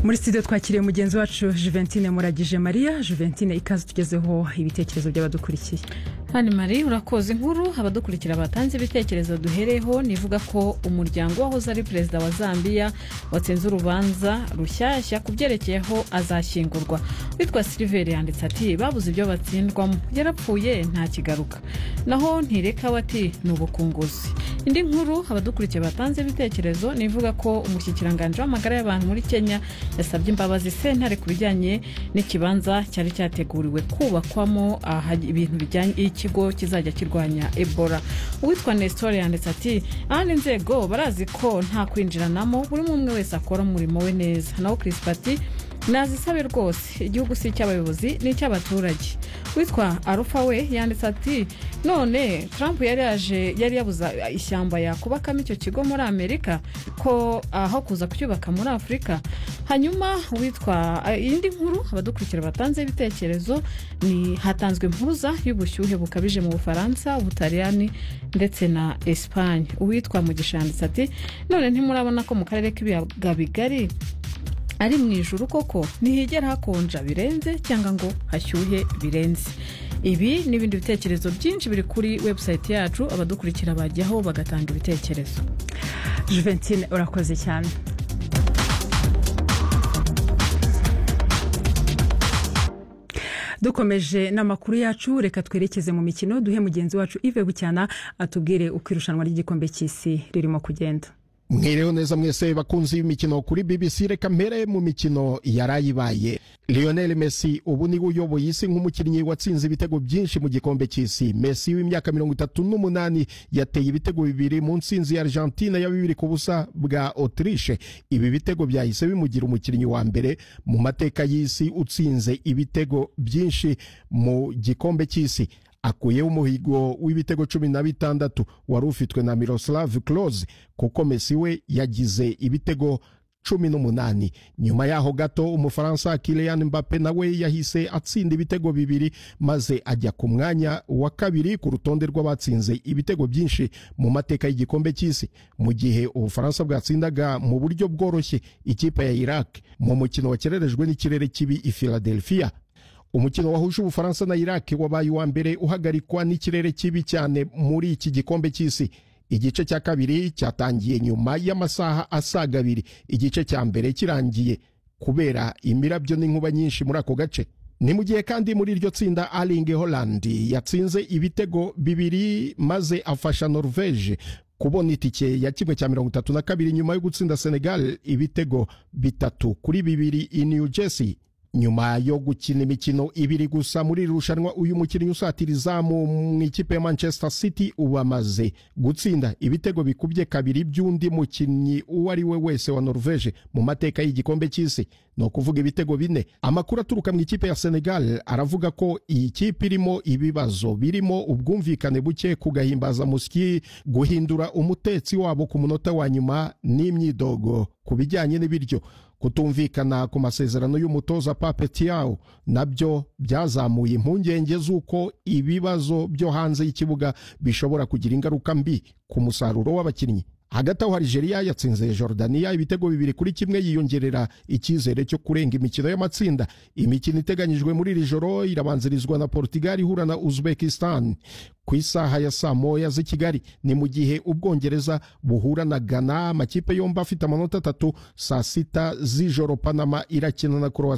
muri studio twakiriye mugenzi wacu juventine muragije maria juventine ikaze tugezeho ibitekerezo by'abadukurikiye hano mari urakoze inkuru abadukurikira batanze ibitekerezo duhereho nivuga ko umuryango wahoze ari perezida wa zambia watsinze urubanza rushyashya ku byerekeyeho azashyingurwa witwa siliveri yanditse ati babuze ibyo batsindwamo yarapfuye nta kigaruka naho ntireka we ati ni ubukunguzi indi nkuru abadukurikiye batanze ibitekerezo ni ivuga ko umushyikiranganje w'amagara y'abantu muri kenya yasabye imbabazi sentare ku bijyanye n'ikibanza cyari cyateguriwe kubakwamo ahaj- ibintu bijyanye ikigo kizajya kirwanya ebola uwitwa nesitore yanditse ati ahandi inzego barazi ko nta kwinjiranamo buri umwe umwe wese akora umurimo we neza naho kirisipa ati nazisabe rwose igihugu si icy'abayobozi ni icy'abaturage witwa arufa we yanditse ati none trump yari yaje yari yabuza ishyamba yakubakamo icyo kigo muri amerika ko aho kuza kucyubaka muri afurika hanyuma witwa indi nkuru abadukurikira batanze ibitekerezo ni hatanzwe impuruza y'ubushyuhe bukabije mu bufaransa ubutaliyani ndetse na esipanye uwitwa mugisha yanditse ati none ntimurabona ko mu karere k'ibiyaga bigari ari mu ijuru koko ntihigera hakonja birenze cyangwa ngo hashyuhe birenze ibi n'ibindi bitekerezo byinshi biri kuri webusayiti yacu abadukurikira bajyaho bagatanga ibitekerezo juventine urakoze cyane dukomeje n'amakuru yacu reka twerekeze mu mikino duhe mugenzi wacu ive bucyana atubwire uko irushanwa ry'igikombe cy'isi ririmo kugenda mwireho neza mwese bakunzi b'imikino kuri bbc reka mpere mu mikino yarayibaye lionel messi ubu niwe uyoboye isi nk'umukinnyi watsinze ibitego byinshi mu gikombe cy'isi messi w'imyaka mirongo itatu n'umunani yateye ibitego bibiri mu nsinzi ya argentina ya bibiri ku busa bwa autriche ibi bitego byahise bimugira umukinnyi wa mbere mu mateka y'isi utsinze ibitego byinshi mu gikombe cy'isi akuyeho umuhigo w'ibitego cumi na bitandatu wari ufitwe na miroslav klose kuko mesi we yagize ibitego cumi n'umunani nyuma yaho gato umufaransa kilian mbappe nawe yahise atsinda ibitego bibiri maze ajya ku mwanya wa kabiri ku rutonde rw'abatsinze ibitego byinshi mu mateka y'igikombe cy'isi mu gihe ubufaransa bwatsindaga mu buryo bworoshye ikipe ya iraq mu mukino wakererejwe n'ikirere kibi i philadelphia umukino wahuje ubufaransa na iraki wabaye uwa mbere uhagarikwa n'ikirere kibi cyane muri iki gikombe cy'isi igice cya kabiri cyatangiye nyuma y'amasaha asaga abiri igice cya mbere kirangiye kubera imirabyo n'inkuba nyinshi muri ako gace ni mu gihe kandi muri iryo tsinda aringe holland yatsinze ibitego bibiri maze afasha norvege kubona itike ya kimwe cya mirongo itatu na kabiri nyuma yo gutsinda senegal ibitego bitatu kuri bibiri i new jersey nyuma yo gukina imikino ibiri gusa muri iri rushanwa uyu mukinnyi usatira izamu mu ikipe ya manchester city ubu amaze gutsinda ibitego bikubye kabiri by'undi mukinnyi uwo ari we wese wa norvege mu mateka y'igikombe cy'isi ni ukuvuga ibitego bine amakuru aturuka mu ikipe ya senegal aravuga ko iyi kipe irimo ibibazo birimo ubwumvikane buke ku gahimbazamusyi guhindura umutetsi wabo ku munota wa nyuma n'imyidogo ku bijyanye n'ibiryo kutumvikana ku masezerano y'umutoza pape tiyawu nabyo byazamuye impungenge z'uko ibibazo byo hanze y'ikibuga bishobora kugira ingaruka mbi ku musaruro w'abakinnyi hagati aho harigeria yatsinze Jordania ibitego bibiri kuri kimwe yiyongerera icyizere cyo kurenga imikino y'amatsinda imikino iteganyijwe muri iri joro irabanzirizwa na portugal ihura na uzbekistan ku isaha ya saa moya z'i kigali ni mu gihe ubwongereza buhura na ghana amakipe yombi afite amanota atatu saa sita z'ijoro panama irakina na croatia